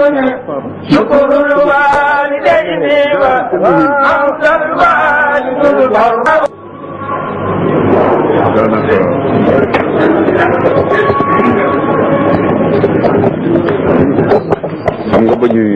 شكر الوالدين وأنت الوالد البر xam nga ba ñuy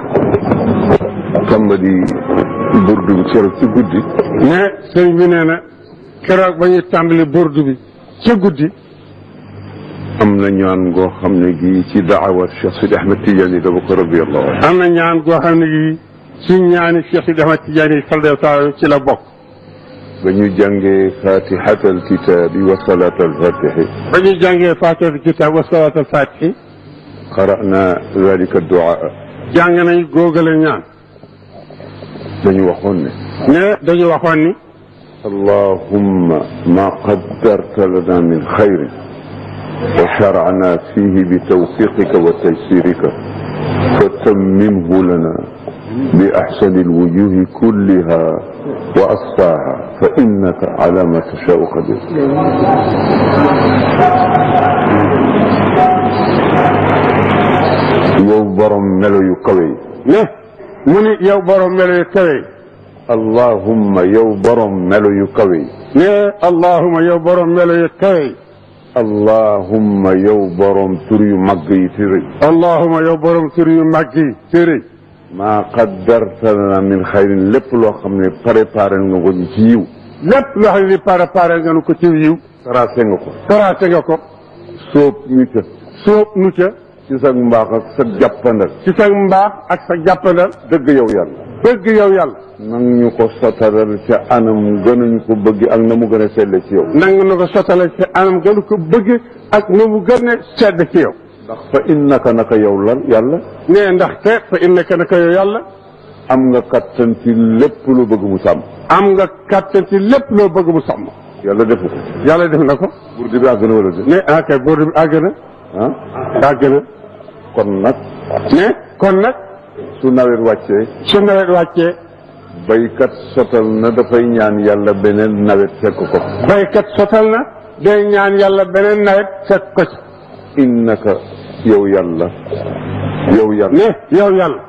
tàmbali burdu bi keroog ci guddi mais sëriñ bi nee na keroog ba ñuy tàmbali burdu bi ca guddi am na ñaan goo xam ne gi ci daawat Cheikh Sidi Ahmed Tidiane dama ko radiyallahu anhu am na ñaan goo xam ne gi suñ ñaani Cheikh Sidi Ahmad Tidiane yi sallallahu taala ci la bokk ba ñu jàngee fatihat alkitabi wa salat alfatihi ba ñuy jàngee faatihatul kitaab wa salaatul faatihi qara'na dalika duaa jàng nañ góogale ñaan dañu waxoon ne mais dañu waxoon ni allahumma ma qaddarta lana min xayrin wa shara'na fihi bi tawfiqika wa taysirika fatammimhu lana bi axsani alwujuhi kulliha wa asfaaha fa innaka ala ma tashaau qadir yow borom melo yu kawe yi ne mu ni yow borom melo yu kawe yi allahumma yow borom melo yu kawe yi ne allahuma yow borom melo yu kawe yi allahumma yow borom tur yu màgg yi fi rëy allahuma yow borom tur yu màgg yi téere maa qaddarta lana min xayrin lépp loo xam ne préparé nga ko ci yiw lépp loo xam ne ni pare pare nga nu ko ci yiw tracé nga ko tracé nga ko sóob ñu ca sóob nu ca ci sa mbaax ak sa jàppandal ci sa mbaax ak sa jàppandal dëgg yow yàlla dëgg yow yàlla nang ñu ko sotalal ca anam gënuñu ko bëgg ak na mu gën a selle ci yow nang na ko sottale ci anam gënu ko bëgg ak nu mu gën a sedd ci yow ndax fa innaka naka yow lan yàlla ne ndaxte fa innaka naka yow yàlla am nga kattan ci lépp lu bëgg mu sàmm am nga kàttan ci lépp loo bëgg mu sàmm yàlla defu ko yàlla def na ko burdi bi àgg na wala de ne ah kay boobu àgg na ah àgg na kon nag ne kon nag su nawet wàccee su nawet wàccee baykat sotal na dafay ñaan yàlla beneen nawet fekk ko baykat sotal na day ñaan yàlla beneen nawet fekk ko ci innaka yow yàlla yow yàlla ne yow yàlla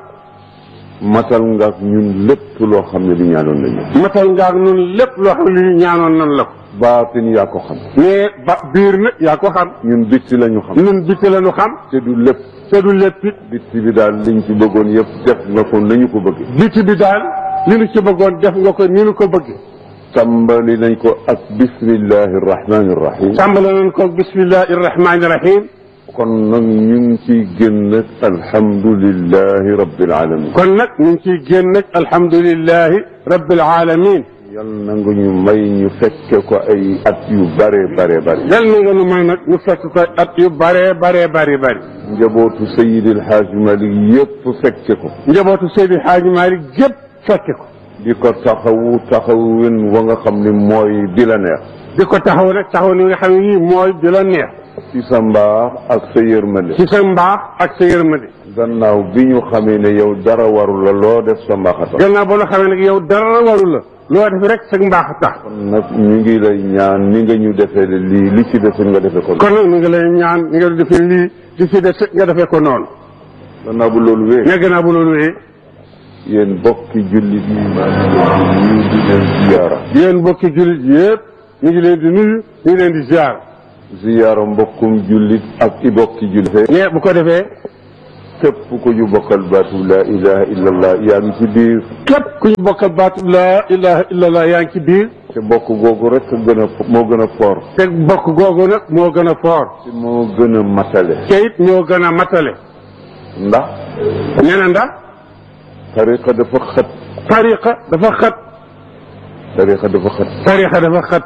matal nga ak ñun lépp loo xam ne di ñaanoon nañu matal nga ak nun lépp loo xam ne li ñaanoon nan la ko baatin yaa ko xam mais ba biir na yaa ko xam ñun bitti la ñu xam nun bitti la ñu xam te du lépp te du lépp it bitti bi daal liñ ci bëggoon yëpp def nga ko nañu ko bëgg bitti bi daal li nu ci bëggoon def nga ko ni nu ko bëgg tàmbali nañ ko ak bismillahi rahmani rahim tàmbale nañ ko bismillahi rahmani rahim kon nag ñu ngi ciy génn alhamdulillahi rabbil alamin kon nag ñu ngi ciy génn nag alhamdulillahi rabbil alamin yal na nga ñu may ñu fekke ko ay at yu bare bare bare yal na nga nu may nag ñu fekk ko at yu bare bare bare bare njabootu Seydil Hadj Malick yëpp fekke ko njabootu Seydi Hadji Malick gépp fekke ko di ko taxawu taxawin wa nga xam ne mooy di la neex di ko taxaw nag taxaw ni nga xam ne nii mooy di la neex ci sa mbaax ak sa yërmande ci sa mbaax ak sa yërmande gannaaw bi ñu xamee ne yow dara warul la loo def sa mbaax a tax gannaaw ba nga xamee nag yow dara waru la loo def rek sa mbaax a tax kon nag ñu ngi lay ñaan ni nga ñu defee lii li ci desul nga defee ko kon nag ñu ngi lay ñaan ni nga defee lii di ci des nga defee ko noonu gannaaw bu loolu wee ne gannaaw bu loolu wee yéen bokki jullit yi maa ngi leen di nuyu di leen ziyaara yéen mbokki jullit yëpp ñu ngi leen di nuyu ñu ngi leen di ziar ziyaara mbokkum jullit ak i bokki jullit ne bu ko defee képp ku ñu bokkal baatu laa ilaha illallah yaa ngi ci biir képp ku ñu bokkal baatu laa ilaha illallah yaa ngi ci biir te bokk googu rek gën a moo gën a foor te bokk googu nag moo gën a foor te moo gën a matale te it ñoo gën a matale ndax nee na ndax tariqa dafa xat tariqa dafa xat tariqa dafa xat tariqa dafa xat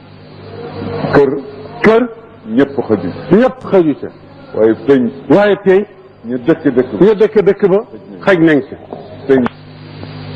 kër kër ñëpp xaju ñëpp xaju ca waaye peñ waaye tey ñu dëkk dëkk bi ñu dëkk dëkk ba xaj nañ ca